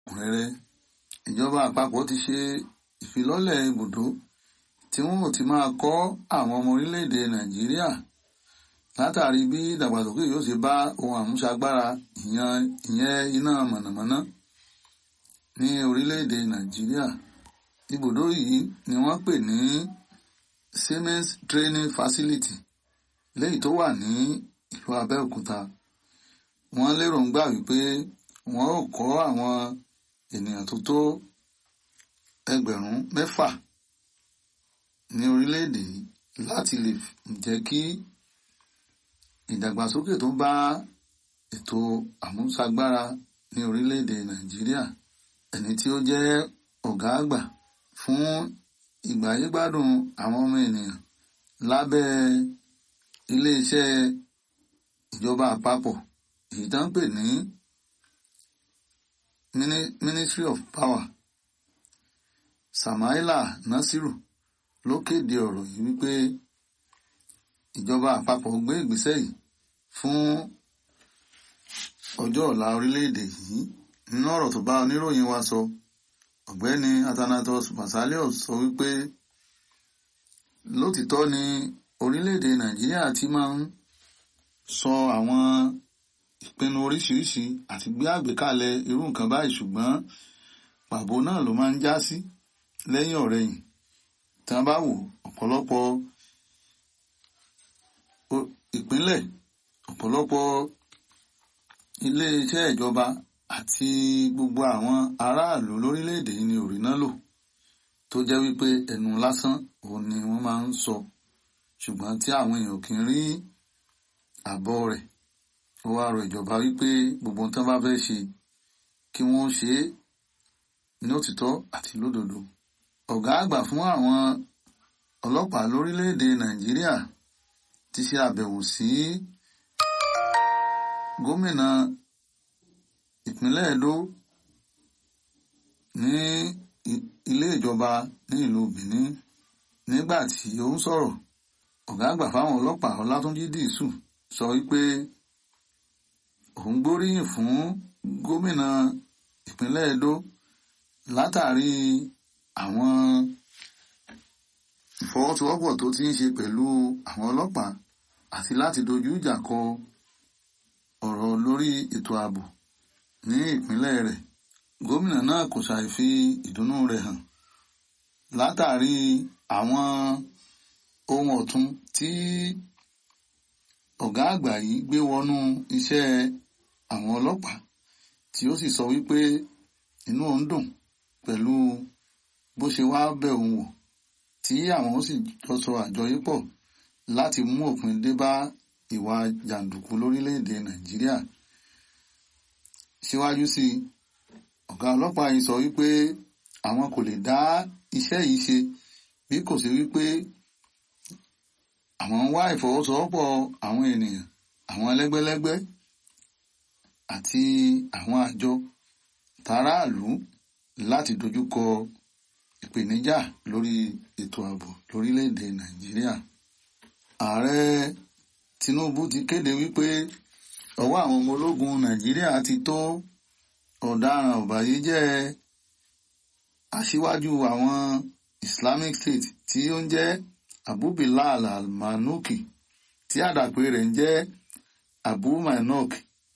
rere ìjọba àpapọ̀ ti ṣe ìfilọ́lẹ̀ ibùdó tí wọ́n ò ti máa kọ́ àwọn ọmọ orílẹ̀-èdè nàìjíríà látàrí bí ìdàgbàsókè yóò ṣe bá ohun àmúṣagbára ìyẹn iná mọ̀nàmọ́ná ní orílẹ̀-èdè nàìjíríà ibùdó yìí ni wọ́n pè ní Siemens Training Facility léyìí tó wà ní ìlú Abẹ́òkúta wọ́n lérògbà wípé wọ́n ó kọ́ àwọn ènìyàn tó tó ẹgbẹ̀rún mẹ́fà ní orílẹ̀-èdè yìí láti lè jẹ́ kí ìdàgbàsókè tó bá ètò àmúṣagbára ní orílẹ̀-èdè Nàìjíríà ẹni tí ó jẹ́ ọ̀gá àgbà fún ìgbáyégbádùn àwọn ọmọ ènìyàn lábẹ́ iléeṣẹ́ ìjọba àpapọ̀ èyí tó ń pè ní Ministry of Power Samaila Nasiru ló kéde ọ̀rọ̀ yìí wípé ìjọba àpapọ̀ gbé ìgbésẹ̀ yìí fún ọjọ́ ọ̀la orílẹ̀-èdè yìí nínú ọ̀rọ̀ tó bá oníròyìn wa sọ ọ̀gbẹ́ni Athanatos Basalios sọ wípé lótìtọ́ ni orílẹ̀-èdè Nàìjíríà ti máa ń sọ àwọn ìpinnu oríṣiríṣi àti gbé àgbékalẹ̀ irú nǹkan báyìí ṣùgbọ́n pàbó náà ló máa ń já sí lẹ́yìn ọ̀rẹ̀yìn tí wọ́n bá wò ọ̀pọ̀lọpọ̀ ìpínlẹ̀ ọ̀pọ̀lọpọ̀ ilé-iṣẹ́ ìjọba àti gbogbo àwọn aráàlú lórílẹ̀‐èdè yìí ni òrìná lò tó jẹ́ wípé ẹnu lásán òun ni wọ́n máa ń sọ ṣùgbọ́n tí àwọn èèyàn kì í rí àbọ̀ rẹ̀ ó wá rọ ìjọba wípé gbogbo nǹkan bá fẹ́ ṣe kí wọ́n ṣe é ní òtítọ́ àti lódodo ọ̀gá àgbà fún àwọn ọlọ́pàá lórílẹ̀‐èdè Nàìjíríà ti ṣe àbẹ̀wò sí gómìnà ìpínlẹ̀ Edo ní ilé ìjọba ní ìlú Benin nígbà tí ó ń sọ̀rọ̀ ọ̀gá àgbà fáwọn ọlọ́pàá Ọlátúnjí Dìísù sọ wípé òun gbóríyìn fún gómìnà ìpínlẹ̀ Edo látàrí àwọn ìfọwọ́sowọ́pọ̀ tó ti ń ṣe pẹ̀lú àwọn ọlọ́pàá àti láti dojú ìjà kọ ọ̀rọ̀ lórí ètò ààbò ní ìpínlẹ̀ rẹ̀ gómìnà náà kò ṣàì fi ìdùnnú rẹ̀ hàn látàrí àwọn ohun ọ̀tun tí ọ̀gá àgbà yìí gbé wọnú iṣẹ́ àwọn ọlọ́pàá tí ó sì sọ wípé inú òun dùn pẹ̀lú bó ṣe wá bẹ̀ òun wò tí àwọn ó sì jọ sọ àjọyépọ̀ láti mú òpin dé bá ìwà jàǹdùkú lórílẹ̀‐èdè Nàìjíríà síwájú sí i ọ̀gá ọlọ́pàá yìí sọ wípé àwọn kò lè dá iṣẹ́ yìí ṣe bí kò sí wípé àwọn ń wá ìfọwọ́sowọ́pọ̀ àwọn ènìyàn àwọn ẹlẹ́gbẹ́lẹ́gbẹ́ àti àwọn àjọ tàráàlú láti dojúkọ ìpèníjà lórí ètò ààbò lórílẹ̀‐èdè Nàìjíríà ààrẹ Tinubu ti kéde wípé ọwọ́ àwọn ọmọ ológun Nàìjíríà ti tó ọ̀daràn ọ̀bàyéjẹ́ aṣíwájú àwọn Islamic State tí ó ń jẹ́ Abu Bilal al-Manuki tí àdàpè rẹ̀ ń jẹ́ Abu Mainok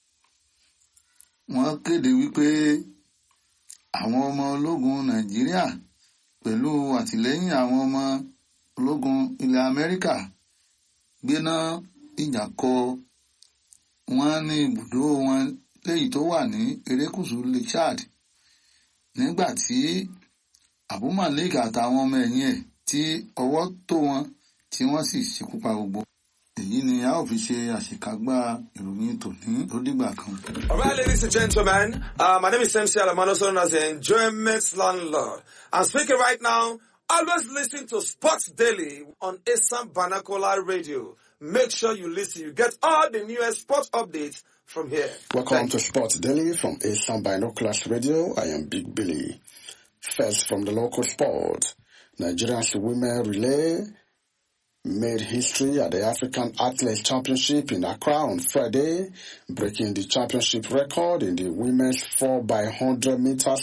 wọ́n kéde wípé àwọn ọmọ ológun Nàìjíríà pẹ̀lú àtìlẹ́yìn àwọn ọmọ ológun ilẹ̀ Amẹ́ríkà gbéná ìjà kọ wọ́n ní ibùdó wọn léyìí tó wà ní erékùṣù Lake Chad nígbà tí Abu Malik àtàwọn ọmọ ẹ̀yìn ẹ̀ tí ọwọ́ tó wọn tí wọ́n sì ṣekú pa gbogbo èyí ni a ó fi ṣe àṣekágbá ìròyìn tòní tó dìgbà kan. All right, ladies and gentlemen, uh, my name is MC Alamano, also known as the Enjoyment Landlord. I'm speaking right now. Always listen to Sports Daily on Assam Banakola Radio. Make sure you listen. You get all the newest sports updates from here. Welcome Thank to Sports Daily from Asian Binoculars Radio. I am Big Billy. First from the local sport, Nigeria's women relay made history at the African Athletics Championship in Accra on Friday, breaking the championship record in the women's 4x100 meters